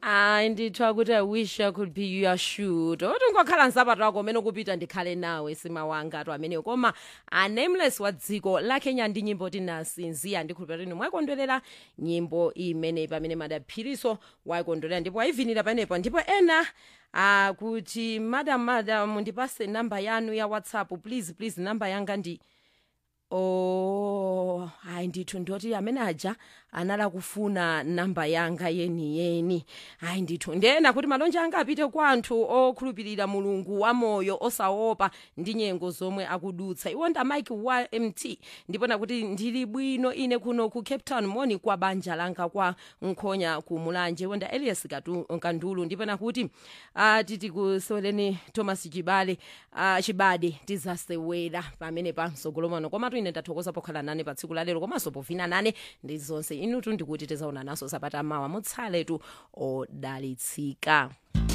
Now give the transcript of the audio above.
hayi ndithiwa kuti i wish i could be your shoot oti ngokhala nsapato wako umene ukupita ndikhale nawe sima wanga atu ameneyo koma a nameless wa dziko la kenya ndi nyimbo tinasinziya ndikhulupira kuti mwayikondwerera nyimbo imeneyi pamene madaphiriso wayikondwerera ndipo wayivinira panepo ndipo ena uh, kuti madam madam ndipase namba yanu ya whatsapp please please namba yanga ndi oh hayi ndithu ndoti amene aja anala kufuna namba yanga yeniyeni hayi ndithu ndena kuti malonje anga apite kwa anthu okhulupirira mulungu wamoyo osaopa ndi nyengo zomwe akudutsa iwo nda mike wa mt ndipona kuti ndili bwino ine kuno ku cape town moni kwa banja langa kwa nkhonya ku mulanje iwo nda elias Katu- kandulu ndipona kuti uh, titi kusoleni thomas chibale uh, chibade tizasewera pamene pa msogolo mwano komatu ine ndathokoza pokhala nane pa tsiku lalero komanso povina nane ndi zonse inutu ndikuti tizaona naso sabata mawa mutsaletu odalitsika